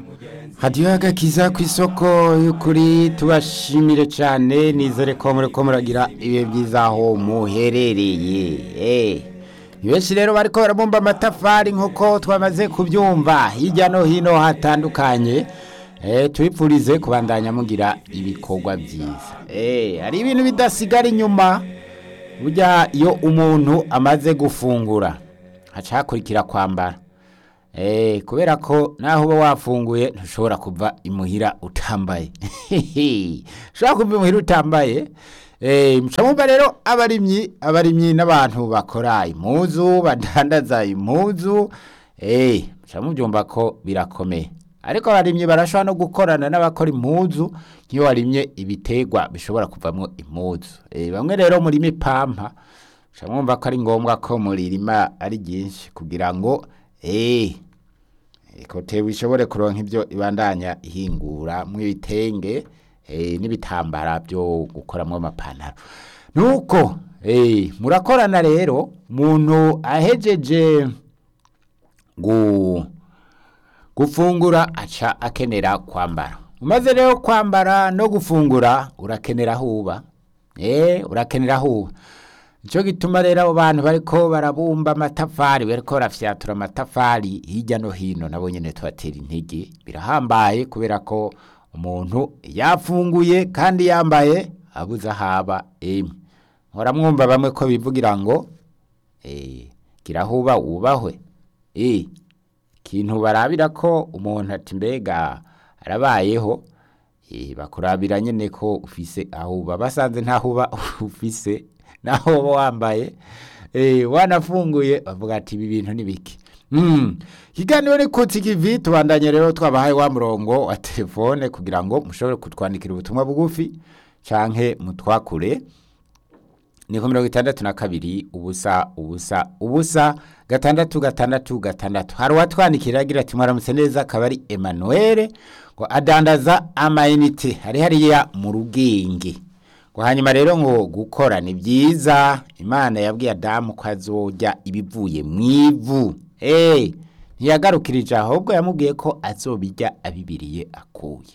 hadiyo agakiza ku isoko y'ukuri tubashimire cyane nizere ko muri ko muragira ibihe byiza aho muherereye ni benshi rero bari ko barabumba amatafari nk'uko twamaze kubyumva hirya no hino hatandukanye tubipfurize kubandanya mugira ibikorwa byiza hari ibintu bidasigara inyuma burya iyo umuntu amaze gufungura haca hakurikira kwambara kubera ko naho uba wafunguye ntushobora kuva imuhira utambaye ushobora kuva imuhira utambaye mucamumva rero abarimyi abarimyi n'abantu bakora impuzu badandaza impuzu mucamubyumva ko birakomeye ariko abarimyi barashobora no gukorana n'abakora impuzu nk'iyo warimye ibitegwa bishobora kuvamo impuzu bamwe rero murima ipampa mucamwumva ko ari ngombwa ko muririma ari ryinshi kugira ngo eee ikote bishobore kuronka ibyo ibandanya ihingura mw'ibitenge n'ibitambara byo gukoramo amapantaro nuko murakorana rero umuntu ahejeje gufungura aca akenera kwambara umaze rero kwambara no gufungura urakenera aho uba urakenera aho uba nicyo gituma rero abo bantu bariko barabumba amatafari bariko barafyatura amatafari hirya no hino nabo nyene tubatera intege birahambaye kubera ko umuntu yafunguye kandi yambaye abuze ahaba emwe nkora mwumva bamwe ko bivugira ngo eh kirahuba wubahwe eh kintu barabira ko umuntu ati mbega arabayeho eh bakurabira nyene ko ufise ahuba basanze ntahuba ufise naho uba wambaye wanafunguye bavuga ati ibi bintu ni biki ikiganiro ni kutsi kivi tubandanye rero twabahaye wa murongo wa telefone kugira ngo mushobore kutwandikira ubutumwa bugufi canke mutwakure ni ku mirongo itandatu na kabiri ubusa ubusa ubusa gatandatu gatandatu gatandatu hari uwatwandikira agira ati mwaramutse neza akaba ari emanuwele ngo adandaza amayinite hari hariya mu rugenge ngo hanyuma rero ngo gukora ni byiza imana yabwiye adamu ko azojya ibivuye mu ivu eee ntiyagarukirije ahubwo yamubwiye ko azobijya abibiriye akuye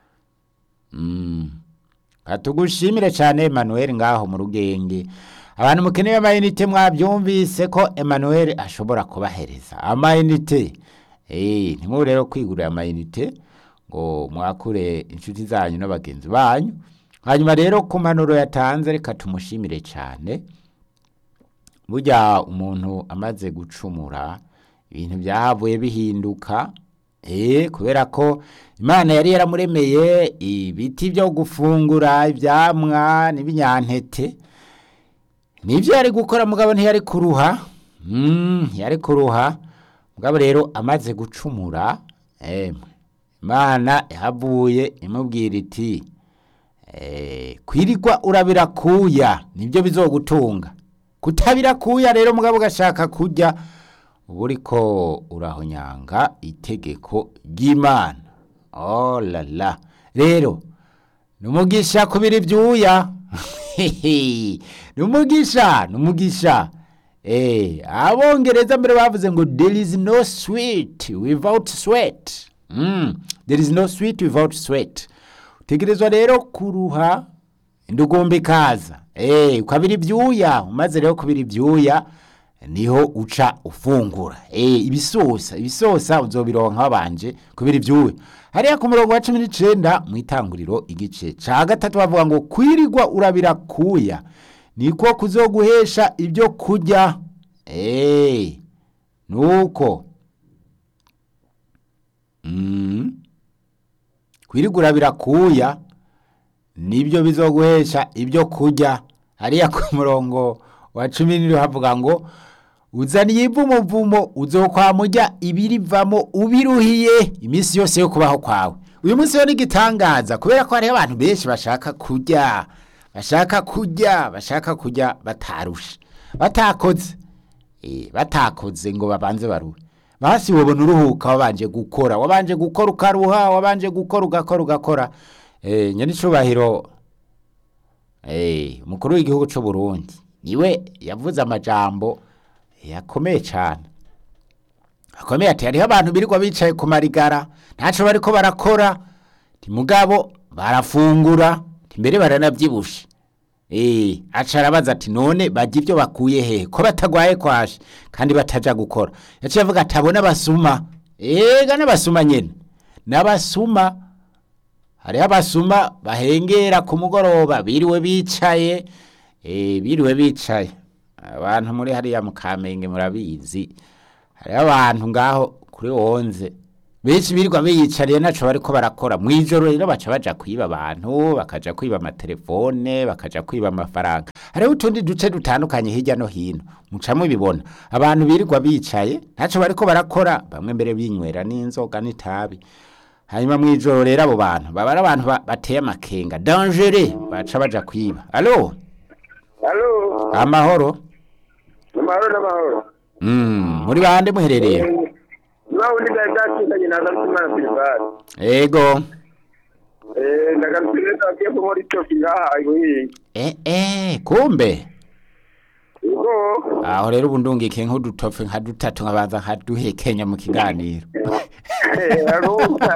tugushimire cyane Emmanuel ngaho mu rugenge abantu mukeneye amayinite mwabyumvise ko Emmanuel ashobora kubahereza amayinite eee ntimube rero kwigurira amayinite ngo mwakure inshuti zanyu n'abagenzi banyu hanyuma rero ku mpanuro yatanze reka tumushimire cyane burya umuntu amaze gucumura ibintu byahavuye bihinduka eee kubera ko imana yari yaramuremeye ibiti byo gufungura ibyamwa n'ibinyantete nibyo yari gukora mugabo ntiyari kuruha ntiyari kuruha mugabo rero amaze gucumura imana yahavuye imubwira iti kwirirwa urabirakuya nibyo bizogutunga kutabirakuya rero mugabo ugashaka kurya uba uriko urahonyanga itegeko ry'imana oh la la rero ni umugisha kubira ibyuya ni umugisha ni umugisha abongereza mbere bavuze ngo there is no sweet without sweat there is no sweet without sweat utegerezwa rero kuruha indugumba ikaza ukabira ibyuya umaze rero kubira ibyuya niho uca ufungura ibisosa ibisosa uzobironka wabanje kubira ibyuya hariya ku murongo wa cumi n'icyenda mu itanguriro igice cya gatatu bavuga ngo kwirirwa urabira kuya niko kuzoguhesha ibyo kurya nuko kwirirwa urabira kuya nibyo bizoguhesha ibyo kurya hariya ku murongo wa cumi n'ibiri havuga ngo uzaniye ivumuvumo uzokwamujya ibirivamo ubiruhiye iminsi yose yo kubaho kwawe uyu munsi rero ni igitangaza kubera ko hariho abantu benshi bashaka kurya bashaka kurya bashaka kurya batarushe batakoze batakoze ngo babanze baruhe basi wabona uruhuka wabanje gukora wabanje gukora ukaruha wabanje gukora ugakora ugakora nyanicubahiro umukuru w'igihugu cy'u Burundi niwe yavuze amajambo yakomeye cyane akomeye ati hariho abantu birirwa bicaye ku marigara ntaco bariko barakora ti mugabo barafungura ti mbere baranavyibushe Eh, aca arabaza ati none barya ivyo bakuye hehe ko batagwaye kwashe kandi bataja gukora yaciye avuga ati abo n'abasuma ega n'abasuma nyene n'abasuma hariho abasuma bahengera ku mugoroba biriwe bicaye eh, biriwe bicaye abantu muri hariya mu kamenge murabizi hariho abantu ngaho kuri wonze benshi birirwa biyicariye naco bariko barakora mw'ijoro rero baca baja kwiba abantu bakaja kwiba amatelefone bakaja kwiba amafaranga hariho utundi duce dutandukanye hirya no hino mucamwe bibona abantu birirwa bicaye ntaco bariko barakora bamwe mbere binywera n'inzoga n'itabi hanyuma mw'ijoro rero abo bantu baba ari abantu ba- bateye amakenga dangere baca baja kwiba alo Halo, amahoro amahoro n'amahoro. mm, muri bande muherereye Niba undi gari bwacikanye na Ndarutimana Silvari. ego Eh, ndagarutse neza agiye ko muri cyo ngaha ibuhiye. eh, eh, kumbe Ubwo aho rero ubu ndungike nk'udutofe nka dutatu nkabanza nkaduhekenya mu kiganiro eh arumva.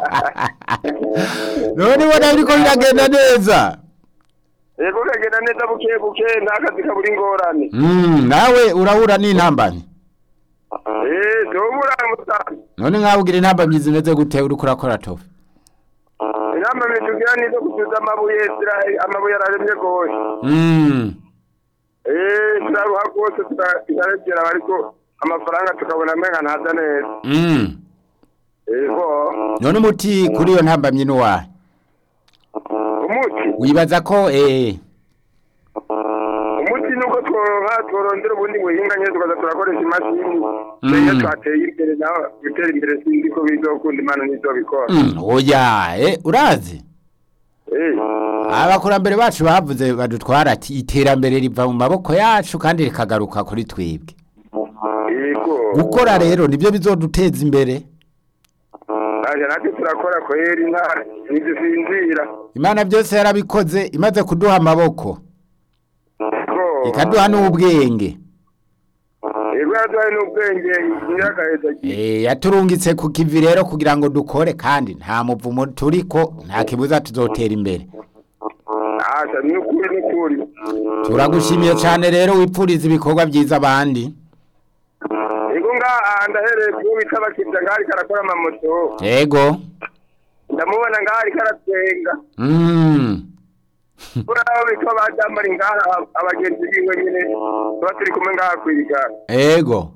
none ubona biriko biragenda neza Ego kagenda neza buke buke ntakazi kaburi ingorane. mm, nawe urahura n'intambamyi Eh, dobura mutana. none nkawe ugira intambamyi zimeze gute uriko urakora tofe Inama mitugira nizo gusuza amabuye zira amabuye araremye gose. mm, Eh, turaruha rwose tukaregera ariko amafaranga tukabona amenga ntaza neza. mm. Ego. none umuti kuri iyo ntambamyi n'uwahe Umuti. wibaza ko eh, umuti nuko tworonka tworondera ubundi buhinga nyine tukaza turakoresha imashini mbere twateye imbere naho gutera imbere sinzi ko bizokunda imana ntizobikora mm, oya eh, urazi Eh, abakurambere bacu bavuze badutwara ati iterambere riva mu maboko yacu kandi rikagaruka kuri twebwe yego gukora rero nibyo bizoduteza imbere aje natwe turakora kweri nta ntidusinzira imana byose yarabikoze imaze kuduha amaboko yego ikaduha n'ubwenge yego yaduhaye n'ubwenge nyiragaheza Eh, yaturungitse ku kivi rero kugira ngo dukore kandi nta muvumo turiko nta kibuza tuzotera imbere asa ni ukuri ni ukuri turagushimiye cyane rero wipfuriza ibikorwa byiza abandi yego ngaha ndahereye kuwo bita bakibya ngaho ariko arakora amamoto yego ndamubona ngaho ariko aratwenga mm. uraho bitwa bajambari ngaha abagenzi biwe nyine tuba turi kumwe ngaha kwiga yego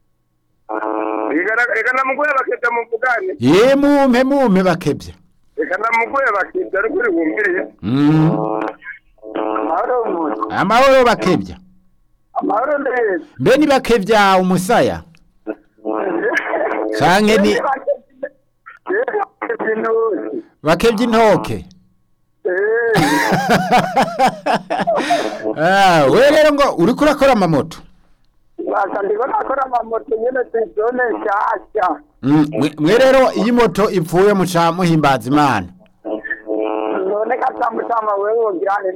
reka namuguye bakebya muvugane ye mumpe mumpe bakebye reka namuguye bakebya ariko uri wumvire mm. amahoro umuntu amahoro bakebya amahoro neza mbe ni bakebya umusaya canke ni bakebya intoke Ah, we rero ngo uriko urakora amamoto basa ndiko nakora amamoto nyene tuzone nshasha Mm, mwe- mwe rero iyo moto ipfuye muca muhimbaza imana none katamutama wewe wogirane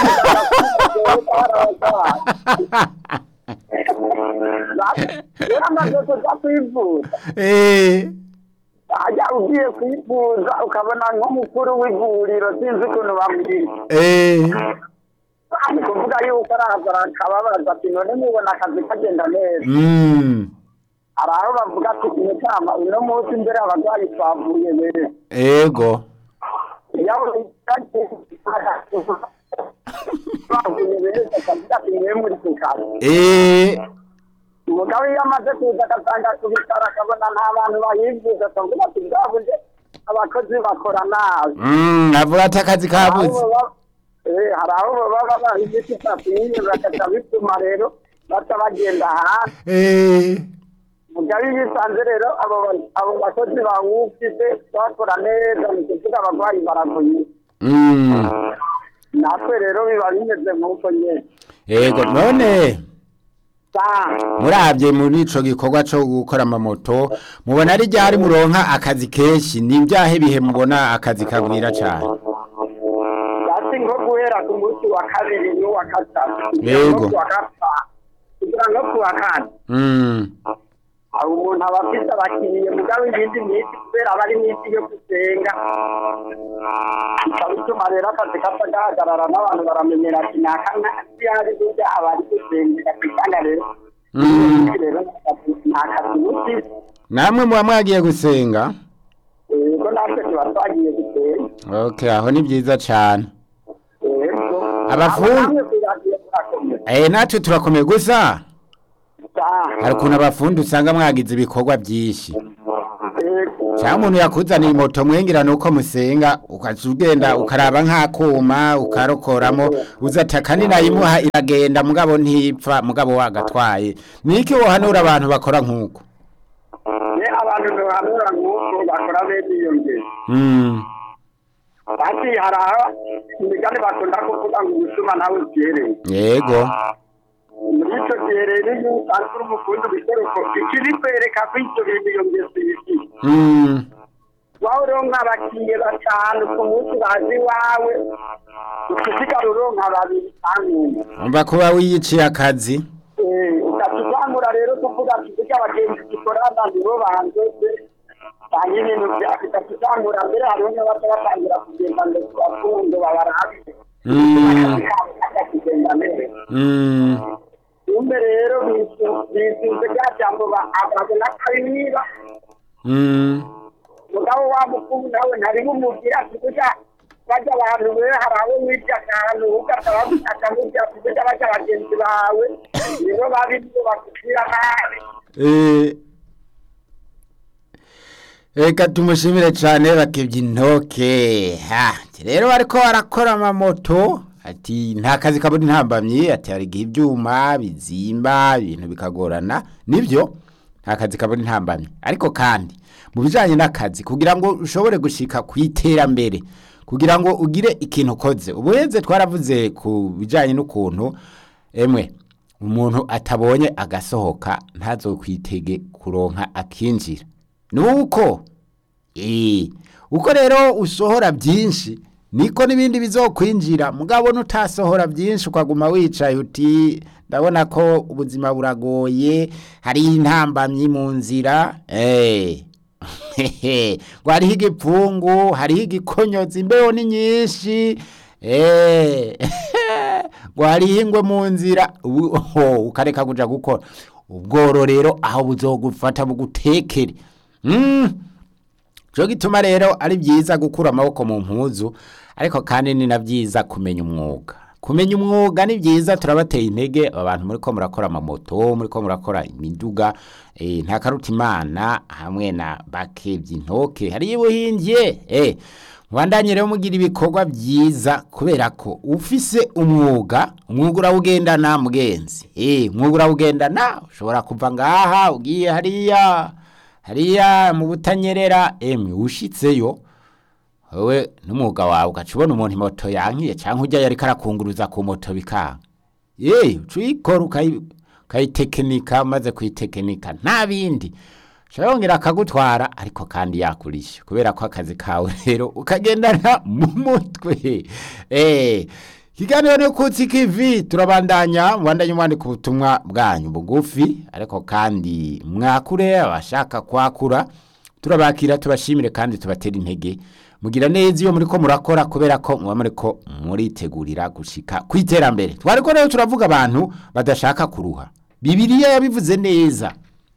uramaze kuza kwivuza Eh, ajya ugiye kwivuza ukabona nk'umukuru w'ivuriro sinzi ukuntu bamubwira eh, ni kuvuga yuko araza akababaza ati none mubona akazi kagenda neza mm, hari aho bavuga ati umutama uno munsi imbere abarwayi twavuye neza ego bavuye neza akavuga ati mwe muri ku kazi Eh, umugabo iyo amaze kuza agasanga ku bitaro akabona nta bantu bahivuza akavuga ati bwabuze abakozi bakora nabi mm, avuga ati akazi kabuze Eh, hari aho baba baha imiti itapimye bagaca bituma rero baca bagenda hanze Eh, mugabo iyo bisanze rero abo ba- abo bakozi bawufise bakora neza ni kuvuga abarwayi baravuye mm, natwe rero biba bimeze nk'uko nyene ego none sa murabye muri ico gikorwa co gukora amamoto mubona ari ryari muronka akazi kenshi ni ibyahe bihe mubona akazi kagwira cane yasi nko guhera ku munsi wa kabiri n'uwa gatatu Yego. no kuwa gatanu kugira ngo kuwa kane mm, aho umuntu aba afite abakiriye mugabo iyindi minsi kubera aba ari minsi yo gusenga bikaba bituma rero akazi kapfa gahagarara n'abantu baramenyera ati ni akana yari burya aba ari gusengera kwisanga rero Mm. rero ni akazi bufise namwe muba mwagiye gusenga yego natwe tuba twagiye gusenga okay aho ni byiza cyane yego Abafundi- namwe kuragiye murakomeye eh natwe turakomeye gusa Ah, hari ukuntu abafundi usanga mwagize ibikorwa byinshi yego cyangwa umuntu yakuzaniye moto mwengera nuko musenga ukaca ugenda ukaraba nk'akuma ukarokoramo uzataka ninayimuha iragenda mugabo ntipfa mugabo wagatwaye niki wohanura abantu bakora nk'uko ne abantu ntibahanura nk'uko bakora bene iyo ngero Mm, bati hari aho imigani bakunda kuvuga ngo ubusuma nawe ubyereye yego muri icyo gihe rero iyo usanzwe uri umufundi ubitereko ikiri kwereka ko ibyo bintu iyo ngeso yifite Mm, wawe uronka abakiriya batanu ku munsi bazi iwawe ukisigara uronka babiri cyangwa umva kuba wiyiciye akazi ugatuzamura rero tuvuga ati burya abagenzi dukorana nibo bandoze cyangwa ibintu byacu ugatuzamura mbere hariho n'abaca batangira kugenda ngo tubafunge babarabe Mm, kugenda mbere mm, umbe rero bisunze bya jambo babona ko ari niba mm, mugabo wa mukuru nawe ntari bumubwira ati burya bajya abantu be hari abo wibye akantu ugataba akamubwira ati burya bajya bagenzi bawe nibo babi nibo bakubwira nabi eh, Reka tumushimire cyane bakebye intoke ha ati rero bariko barakora amamoto ati nta kazi kabona intambamyi ati hari igihe ibyuma bizimba ibintu bikagorana nibyo nta kazi kabona intambamyi ariko kandi mu bijyanye n'akazi kugira ngo ushobore gushika ku iterambere kugira ngo ugire ikintu ukoze ubuhenze twaravuze ku bijyanye n'ukuntu emwe umuntu atabonye agasohoka ntazokwitege kuronka akinjira nuko eh uko rero usohora byinshi niko n'ibindi bizokwinjira mugabo nutasohora byinshi ukaguma wicaye uti ndabona ko ubuzima buragoye hari intambamyi mu nzira eh hehe ngo hariho igipfungu hariho igikonyozi imbeho ni nyinshi eh ngo hariho ingwe mu nzira ubu- ho, ukareka kuja gukora ubworo rero aho buzogufata bugutekere Mm. Cyo gituma rero ari byiza gukura amaboko mu mpuzu ariko kandi ni na byiza kumenya umwuga kumenya umwuga ni byiza turabateye intege abantu muri ko murakora amamoto muri ko murakora imiduga eh, nta karuta imana hamwe na bakebye intoke hari ibuhingiye eh mwandanye rero mugira ibikorwa byiza kubera ko ufise umwuga umwuga urawugendana mugenzi eh umwuga urawugendana ushobora kuva ngaha ugiye hariya hariya mu butanyerera emwe ushitseyo wowe n'umwuga wawe ugaca ubona umuntu moto yankiye cyangwa ujya yari karakunguruza ku moto bikanga yeee uca uyikora ukayi- ukayitekinika umaze kuyitekinika nta bindi ushobora yongera akagutwara ariko kandi yakurisha kubera ko akazi kawe rero ukagendana mu mutwe eee ikiganiro ni kutsi kivi turabandanya mubandanye mwandika ubutumwa bwanyu bugufi ariko kandi mwakure abashaka kwakura turabakira tubashimire kandi tubatera intege mugira neza iyo muri ko murakora kubera ko muba muri ko muritegurira gushika ku iterambere twariko rero turavuga abantu badashaka kuruha bibiliya yabivuze neza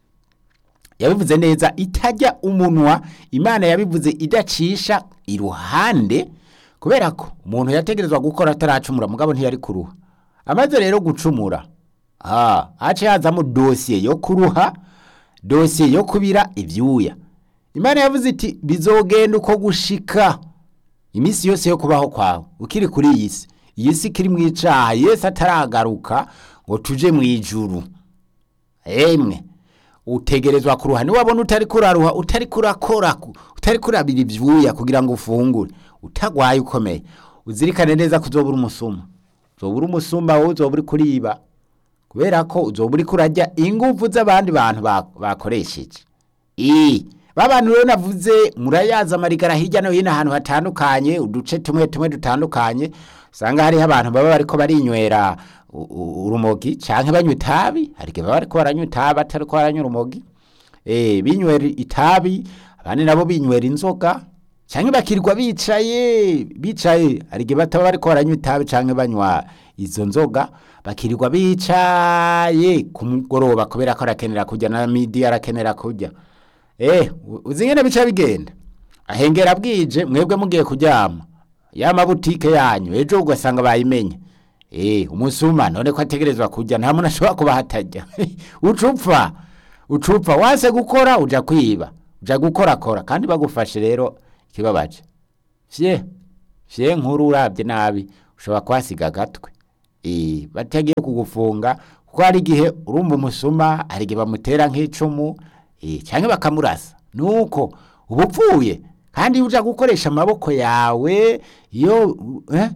yabivuze neza itajya umunwa imana yabivuze idacisha iruhande kubera ko umuntu yategerezwa gukora ataracumura mugabo ntiyari kuruha amaze rero gucumura ah hace hazamo dosiye yo kuruha dosiye yo kubira ibyuya imana yavuze iti bizogenda uko gushika iminsi yose yo kubaho kwawe ukiri kuri iyi si iyi si ikiri mu icaha yesu ataragaruka ngo tuje mu ijuru emwe utegerezwa kuruha niwabona utari kuraruha utari kurakora ku- utari kurabira ivyuya kugira ngo ufungure utagwaye ukomeye uzirikane neza ko uzobura umusuma uzobura umusuma wowe uzoba uri kuriba kubera ko uzoba uri kurarya inguvu z'abandi bantu ba- bakoresheje ii babantu rero navuze murayaza amarigara hirya no hino ahantu hatandukanye uduce tumwe tumwe dutandukanye usanga hariho abantu baba bariko barinywera u- u- urumogi canke banywa itabi hari igihe baba bariko baranywa itabi atariko baranywa urumogi eh binywera itabi abandi nabo binywera inzoga canke bakirirwa bicaye bicaye hari igihe bataba bariko baranywa itabi canke banywa izo nzoga bakirirwa bicaye ku mugoroba kubera ko arakenera kurya na midi arakenera kurya eh u- uzi ngene bica bigenda ahengera bwije mwebwe mugiye kuryama ya mabutike yanyu ejo ugasanga bayimenye eh umusuma none ko ategerezwa kurya nta muntu ashobora kuba hatajya ucupfa ucupfa wase gukora uja kwiba uja gukora kora kandi bagufashe rero ikibabaje fye fye nkuru urabye nabi ushobora kuhasiga agatwe eh batagiye kugufunga kuko hari igihe urumva umusuma hari igihe bamutera nk'icumu eh canke bakamurasa nuko uba upfuye kandi iyo uja gukoresha amaboko yawe iyo eh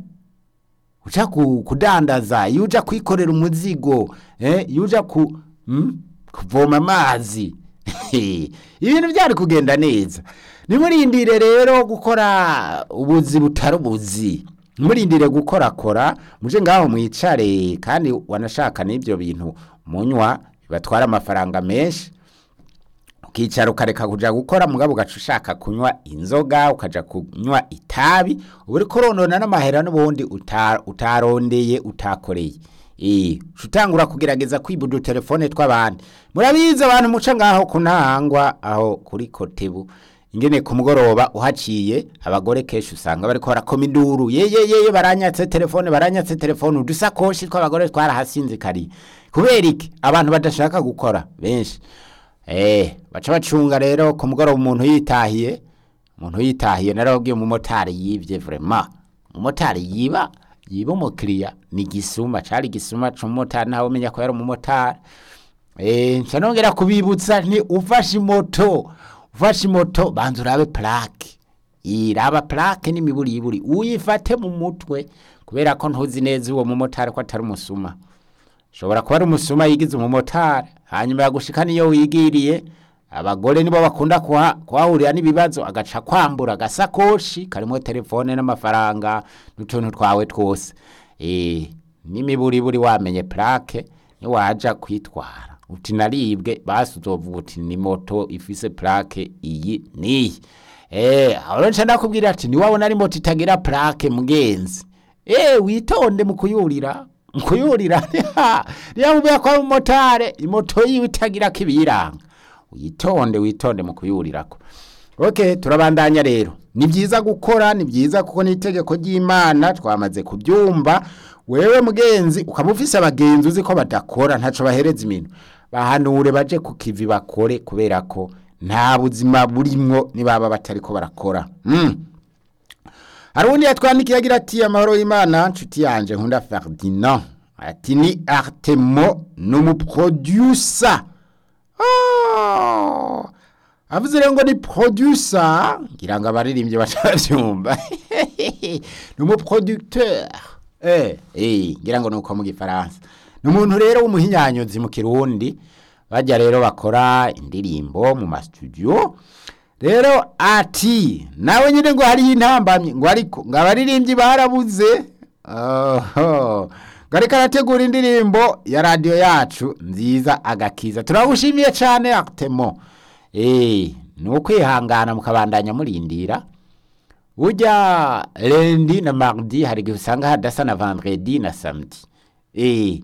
uja ku- kudandaza iyo uja kwikorera umuzigo eh iyo uja ku mm, kuvoma amazi ibintu byari kugenda neza nimurindire rero gukora ubuzi butari ubuzi nimurindire gukorakora muje ngaho mwicare kandi wanashaka n'ibyo bintu munywa bibatwara amafaranga menshi ukicara ukareka kuja gukora mugabo ugaca ushaka kunywa inzoga ukaja kunywa itabi uba uriko uronona n'amahera n'ubundi uta- utarondeye utakoreye Eh, uca utangura kugerageza kwiba udutelefone tw'abandi murabizi abantu muca ngaho kunahangwa aho kuri kotebu ingene ku mugoroba uhaciye abagore kenshi usanga bariko barakoma induru yeyeyeye baranyatse telefone baranyatse telefone udusakoshi tw'abagore twarahasinzikariye kubera iki abantu badashaka gukora benshi Eh, baca bacunga rero ku mugoroba umuntu yitahiye umuntu yitahiye narababwiye umumotari yivye vraiment umumotari yiba yiba umukiriya ni gisuma cari gisuma c'umumotari ntawe umenya ko yari umumotari eh nca nongera kubibutsa nti ufashe imoto ufashe imoto banza urabe plaque iraba plaque n'imiburiburi uyifate mu mutwe kubera ko ntuzi neza uwo mumotari ko atari umusuma shobora kuba ari umusuma yigize umumotari hanyuma yagushika niyo wigiriye abagore nibo bakunda kuha- kuhahurira n'ibibazo agaca kwambura agasakoshi karimo telefone n'amafaranga n'utuntu twawe twose eh n'imiburiburi wamenye plaque niwaja kwitwara uti naribwe basi uzovuga uti ni moto ifise plaque iyi niyi eh aho rero nca ndakubwira ati niwabona ari moto itagira plaque mugenzi eh witonde mu kuyurira mu kuyurira niyo mubwira ko ari umumotari imoto yiwe itagira ko ibiyiranga witonde witonde mu kuyurirako ok turabandanya rero ni byiza gukora ni byiza kuko ni itegeko ry'imana twamaze kubyumva wewe mugenzi ukaba ufise abagenzi uzi ko badakora ntaco bahereza iminwe bahanure baje ku kivi bakore kubera ko nta buzima burimwo nibaba batariko barakora mm. hari uwundi yatwandikiye agira ati amahoro y'imana nshuti yanje nkunda ferdinand ati ni artemo ni umuprodusa Ah, avuze rero ngo ni producer ngira ngo abaririmbyi batabyumva ni umuproducteur eh eh ngira ngo nuko mu gifaransa ni umuntu rero w'umuhinyanyozi mu kirundi bajya rero bakora indirimbo mu mastudio rero ati nawe nyine ngo hariyo intambamyi ngo ariko ngo abaririmbyi barabuze oho ngo ariko arategura indirimbo ya radiyo yacu nziza agakiza turagushimiye cyane akitemo eee ni ukwihangana mukabandanya murindira burya rendi na mardi hari igihe usanga hadasa na vendredi na samedi eee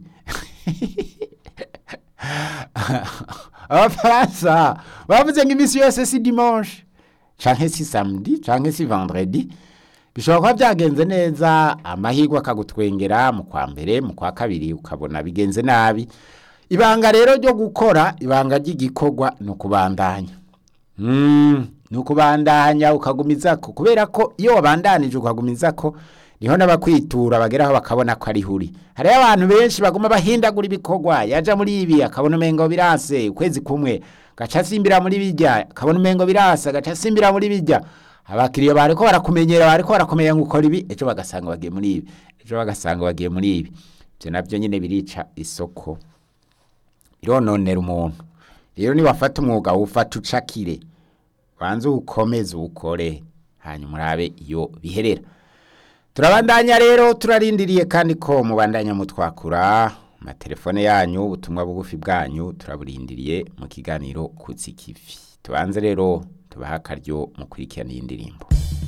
abafaransa bavuze ngo iminsi yose si dimanche canke si samedi canke si vendredi bishobora kuba byagenze neza amahirwe akagutwengera mu kwa mbere mu kwa kabiri ukabona bigenze nabi ibanga rero ryo gukora ibanga ry'igikorwa ni ukubandanya Mm, ni ukubandanya ukagumizako kubera ko iyo wabandanije ukagumizako niho n'abakwitura bageraho bakabona ko ari huri hariho abantu benshi baguma bahindagura ibikorwa yaja muri ibi akabona umengo birase ukwezi kumwe gaca asimbira muri bijya akabona umengo birase gaca asimbira muri bijya abakiriya bariko barakumenyera bariko barakumenya ngo ukora ibi ejo bagasanga bagiye muri ibi ejo bagasanga bagiye muri ibi ivyo navyo nyene birica isoko birononera umuntu rero niwafata umwuga wufata ucakire banze ukomeze ukore hanyuma urabe iyo biherera turabandanya rero turarindiriye kandi ko mubandanya mutwakura amatelefone yanyu ubutumwa bugufi bwanyu turaburindiriye mu kiganiro kutsi kivi tubanze rero tubaha akaryo mu kurikirana iyi ndirimbo